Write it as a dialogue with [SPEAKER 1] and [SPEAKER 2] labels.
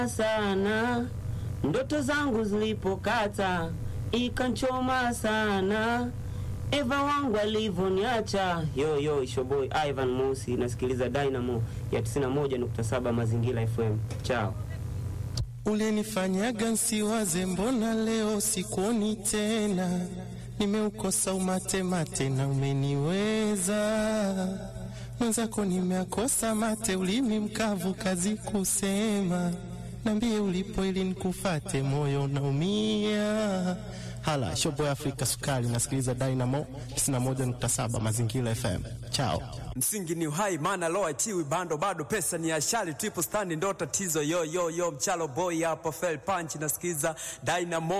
[SPEAKER 1] sana ndoto zangu zilipokata ikanchoma sana Eva wangu alivyoniacha. Yo yo, ishoboy Ivan Mosi, nasikiliza Dynamo ya 91.7 Mazingira FM. Chao.
[SPEAKER 2] Ulinifanyaga nsiwaze, mbona leo sikuoni tena? Nimeukosa umate mate na umeniweza mwenzako, nimeakosa mate, ulimi mkavu, kazi kusema. Nambie ulipo ili nikufate, moyo naumia. Hala shobo ya Afrika Sukari, nasikiliza Dynamo 91.7 Mazingira FM. Chao.
[SPEAKER 3] Msingi ni uhai, maana lo achiwi bando, bado pesa ni ashali, triple stand ndo tatizo. Yo yo yo, mchalo boy hapa, fell punch, nasikiza Dynamo